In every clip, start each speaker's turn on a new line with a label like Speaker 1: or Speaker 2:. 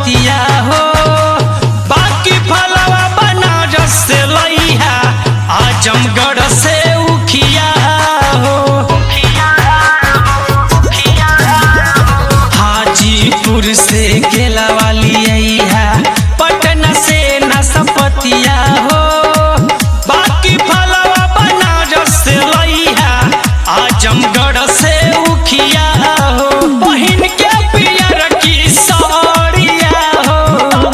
Speaker 1: पतिया हो बाकी फलवा बनारस से लइहा आजमगढ़ से उखिया हो हाजीपुर से केला वाली अइहा पटना से नसपतिया हो बाकी फलवा बनारस से लइहा आजमगढ़ से उखिया हो बहिन के पियर की सौरिया हो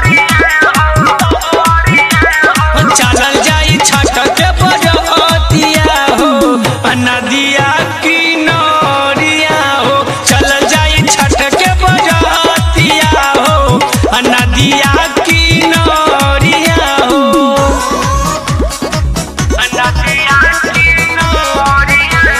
Speaker 1: चलल जाई छठ के बजतिया हो नदिया की नौरिया हो चलल जाई छठ के बजतिया हो नदिया की नौरिया हो नदिया की नौरिया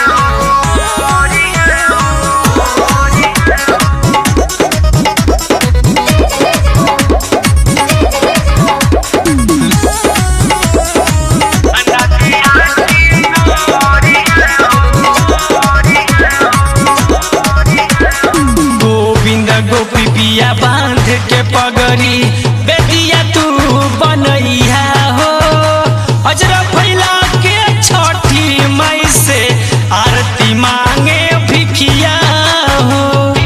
Speaker 1: गोविंद गोपी पिया बांध के पगड़ी बेटिया तू बनैया हो अजरा फैला के छठी मई से आरती मांगे भिखिया हो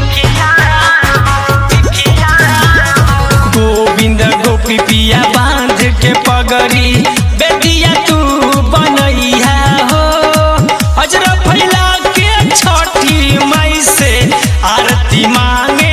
Speaker 1: गोविंद गोपी पिया बांध के पगड़ी बेटिया तू बनैया हो अजरा फैला के छठी मई से आरती मांगे